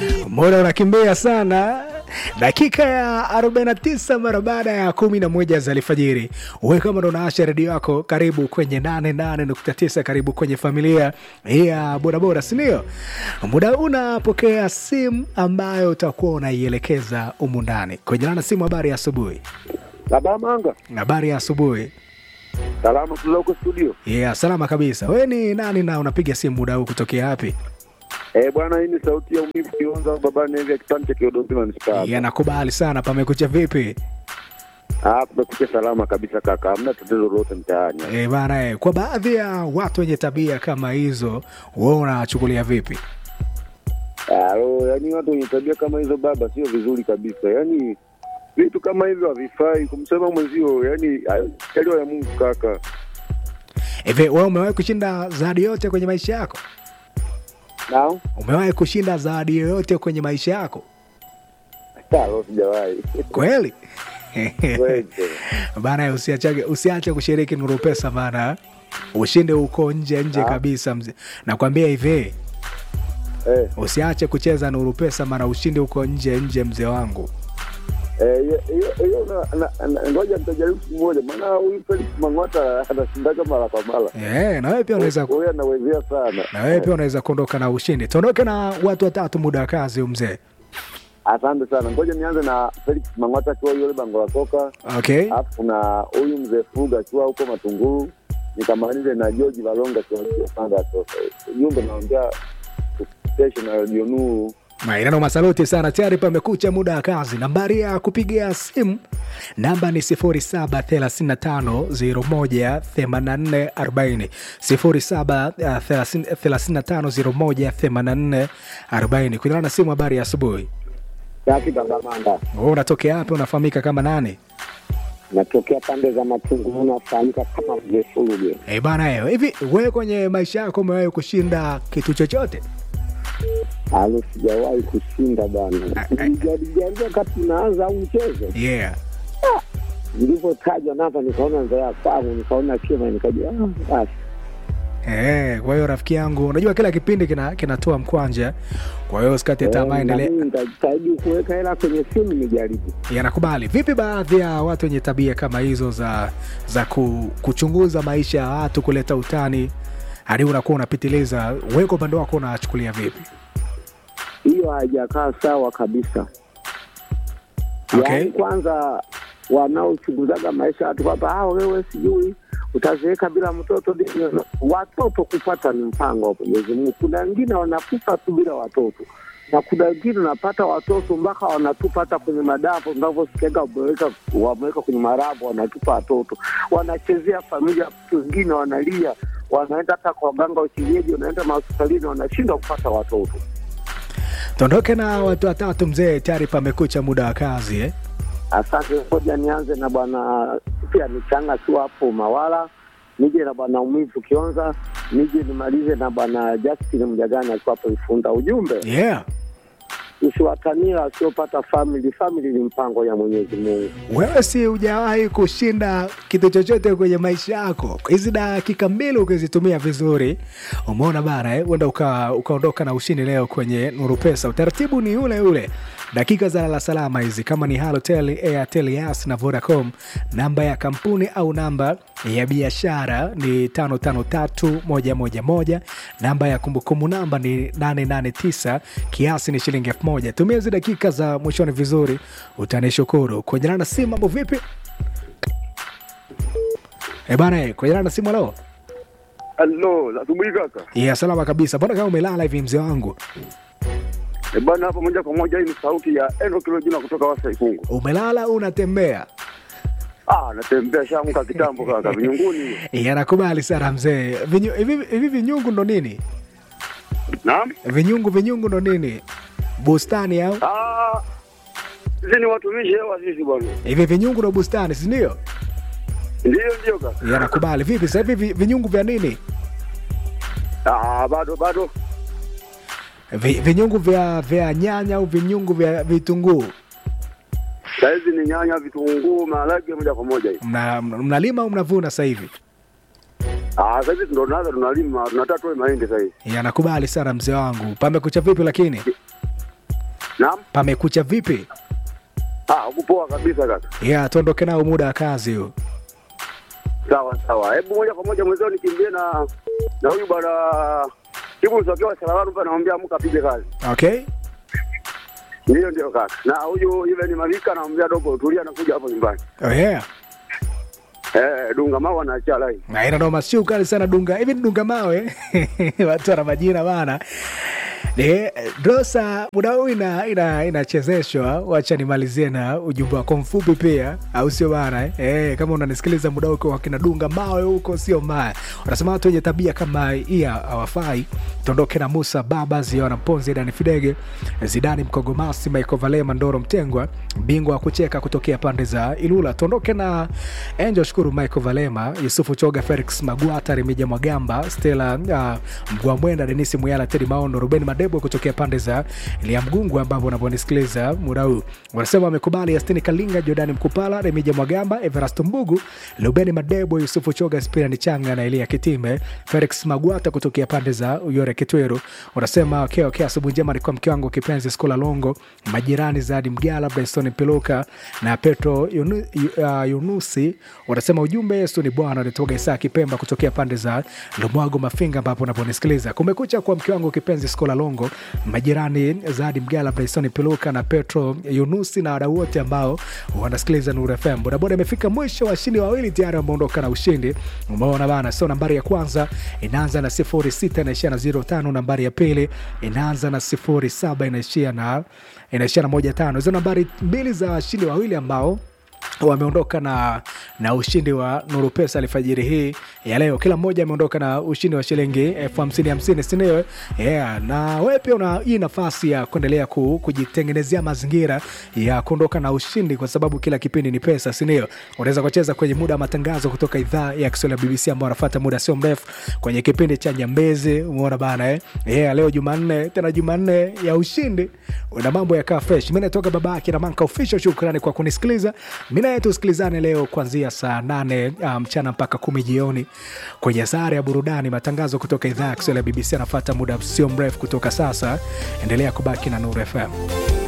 Mbona unakimbia sana? Dakika ya 49 mara baada ya 11 za alfajiri. Wewe kama ndo unaasha redio yako, karibu kwenye 88.9, karibu kwenye familia hii ya bodaboda, si ndio? Muda unapokea simu ambayo utakuwa unaielekeza humu ndani kwenye nana simu. Habari ya asubuhi. Baba Manga, Habari ya asubuhi. salama tula huko studio. Yeah, salama kabisa. Wewe ni nani na unapiga simu muda huu kutokea wapi? Eh, bwana hii ni sauti ya umivu kionza baba Nevi ya kipande cha Kiodombi manispaa. Yeah, nakubali sana. Pamekucha vipi? Ah, tumekuja salama kabisa kaka. Hamna tatizo lolote mtaani. E, bana e, kwa baadhi ya watu wenye tabia kama hizo wewe unachukulia vipi? Ah, oh, yaani watu wenye tabia kama hizo baba sio vizuri kabisa. Yaani vitu kama hivyo havifai kumsema mwenzio, yaani yaliyo ya Mungu kaka. Hivi wewe umewahi kushinda zawadi yote kwenye maisha yako? Nao? Umewahi kushinda zawadi yoyote kwenye maisha yako? Halo sijawahi. Kweli? Kweli. Bana, usiache usiache kushiriki Nuru Pesa maana ushinde huko nje nje Ah. kabisa mzee. Nakwambia hivi, Eh, usiache kucheza Nuru Pesa maana ushinde huko nje nje mzee wangu. eh, hiyo- hiyo hiyo na- na- na- ngoja nitajaribu siku moja maana huyu Felix Mang'ata anashindaga mara kwa mara. Eh, na wewe pia unaweza Huyu anawezea sana. na wewe pia unaweza kuondoka na ushindi. Tuondoke na watu watatu muda wa kazi huyu mzee. Asante sana. Ngoja nianze na Felix Mang'ata akiwa yule bango la soka, Okay. alafu kuna huyu mzee Fuga akiwa huko Matunguru, nikamalize na George Valonga akiwa huko Panga ya soka. Jumbe naongea station ya Radio Nuru. Mairano masaluti sana, tayari pamekucha muda wa kazi. Nambari ya kupigia simu namba ni 0735018440 0735018440 kulingana na simu. Habari ya asubuhi. Safi baba Manda, Wewe unatokea wapi? Unafahamika kama nani? natokea pande za Matunguru, nafahamika kama mzee Fuge. Eh bana, eh, hivi wewe kwenye maisha yako umewahi kushinda kitu chochote? Alo, sijawahi kushinda bwana. Ah, ah. Nilijaribu wakati naanza huu mchezo, Yeah. nilivyotajwa namba nikaona nzaya kwangu, nikaona kima, nikajua ah, basi Eh, kwa hiyo rafiki yangu, unajua kila kipindi kina kinatoa mkwanja, kwa hiyo usikate tamaa, Eh, endelea. na mimi nitajitahidi kuweka hela kwenye simu nijaribu. yanakubali vipi baadhi ya watu wenye tabia kama hizo za za ku, kuchunguza maisha ya watu kuleta utani hadi unakuwa unapitiliza wewe kwa upande wako unachukulia vipi hiyo haijakaa sawa kabisa. Okay. Yaani kwanza wanaochunguzaga maisha ya watu kwamba ah, wewe sijui utazeeka bila mtoto. Ndio, Watoto kupata ni mpango wa Mwenyezi Mungu. Kuna wengine wanakufa tu bila watoto na kuna wengine wanapata watoto mpaka wanatupa hata kwenye madapo, unavyosikiaga wameweka wameweka kwenye marabu, wanatupa watoto, wanachezea familia. Watu wengine wanalia, wanaenda hata kwa waganga wa kienyeji, wanaenda mahospitalini, wanashindwa kupata watoto. tuondoke na watu watatu mzee tayari pamekucha muda wa kazi eh? Asante, ngoja nianze na bwana pia nichanga tu hapo Mawala, nije na bwana Umivu Kionza, nije nimalize na bwana Justin Mjagani akiwa hapo Ifunda. Ujumbe, yeah usiwatania wasiopata family. Family ni mpango ya Mwenyezi Mungu. wewe si hujawahi kushinda kitu chochote kwenye maisha yako hizi dakika mbili ukizitumia vizuri umeona bana eh? uenda uka- ukaondoka na ushindi leo kwenye nuru pesa utaratibu ni ule ule dakika za lala salama hizi kama ni halotel airtel yas na vodacom namba ya kampuni au namba ya biashara ni 553111 namba ya kumbukumbu namba ni 889 kiasi ni shilingi 1000 tumia hizi dakika za mwishoni vizuri utanishukuru kwenye na simu mambo vipi e bana kwenye na simu leo Halo, asubuhi kaka. ya salama kabisa mbona kama umelala hivi mzee wangu E bana, hapo moja kwa moja, hii ni sauti ya Eno Kilojina kutoka Wasa Ikungu. umelala au unatembea Ah, natembea shamka kitambo kaka, vinyunguni. yanakubali sana mzee Vinyu- hivi hivi vinyungu ndo nini Naam. vinyungu vinyungu ndo nini bustani au Ah, sisi ni watumishi hewa sisi bwana. hivi vinyungu ndo bustani sindio Ndio ndio kaka. yanakubali vipi sasa hivi vi- vinyungu vya nini Ah, bado bado. Vi, vinyungu vya vya nyanya au vinyungu vya vitunguu Saizi ni nyanya, vitunguu, maharage moja kwa moja hivi. mna, mna- mnalima au mnavuna sasa hivi Ah, sasa hivi ndo tunaanza tunalima, tunataka tuwe mahindi sasa hivi. yanakubali sana mzee wangu pamekucha vipi lakini Naam. Pamekucha vipi? Ah, uko poa kabisa kaka. Yeah, tuondoke nao muda wa kazi huu. Sawa sawa. Hebu moja kwa moja mwenzao nikimbie na na huyu bwana Ibu Usokewa Salawaru hapa naomba amka apige kazi. Okay? Ndio ndio kaka. Na huyu yule ni Malika naomba dogo tulia anakuja hapo nyumbani. Oh yeah. Eh, dunga mawa na chala hii. Na ina noma sio kali sana dunga. Hivi ni dunga mawe. Watu wana majina bana. Ni Drosa muda huu ina ina inachezeshwa. Wacha nimalizie na ujumbe wako mfupi pia, au sio bana? Eh, Eh, kama unanisikiliza muda huu kwa kina dunga mawe huko sio mbaya. Unasema watu wenye tabia kama hii hawafai. Tuondoke na Musa Baba Ziona Mponzi Dani Fidege Zidani Mkogomasi Michael Valema Ndoro Mtengwa bingwa wa kucheka kutokea pande za Ilula. Tuondoke na Angel Shukuru Michael Valema Yusufu Choga Felix Magwata Remija Mwagamba Stella uh, Mgwamwenda Denisi Muyala Tedi Maondo Ruben Madebo kutokea pande za Elia Mgungu ambapo unaponisikiliza muda huu wanasema wamekubali Astini Kalinga Jordani Mkupala Remija Mwagamba Everasto Mbugu Lubeni Madebo Yusufu Choga Spirani Changa na Elia Kitime Felix Magwata kutokea pande za Uyore Kitweru unasema okay, okay, asubuhi njema alikuwa mke wangu kipenzi Skola Longo majirani Zadi Mgala Bryson Piluka na Petro Yunu, uh, Yunusi wanasema ujumbe Yesu ni Bwana alitoka Isaa Kipemba kutokea pande za Lumwago Mafinga ambapo unaponisikiliza kumekucha kwa mke wangu kipenzi Skola Longo majirani Zadi Mgala Bryson Piluka na Petro Yunusi na wadau wote ambao wanasikiliza Nuru FM bodaboda imefika mwisho washindi wawili tayari wameondoka na ushindi umeona bana so nambari ya kwanza inaanza na sifuri sita inaishia na zero tano nambari ya pili inaanza na sifuri saba inaishia na inaishia na moja tano hizo nambari mbili za washindi wawili ambao wameondoka na na ushindi wa Nuru Pesa alfajiri hii ya leo. Kila mmoja ameondoka na ushindi wa shilingi elfu hamsini hamsini, si ndio? Yeah, na wewe pia una hii nafasi ya kuendelea ku, kujitengenezea mazingira ya kuondoka na ushindi, kwa sababu kila kipindi ni pesa, si ndio? Unaweza kucheza kwenye muda wa matangazo kutoka idhaa ya Kiswahili ya BBC ambao wanafuata muda sio mrefu kwenye kipindi cha Nyambezi. Umeona bana eh? Yeah, leo Jumanne, tena Jumanne ya ushindi, una mambo yakaa fresh. Mimi natoka baba yake na Manka Official. Shukrani kwa kunisikiliza. Mimi naye tusikilizane leo kuanzia saa nane uh, mchana mpaka kumi jioni kwenye sare ya burudani. Matangazo kutoka idhaa ya Kiswahili ya BBC anafuata muda sio mrefu kutoka sasa. Endelea kubaki na Nuru FM.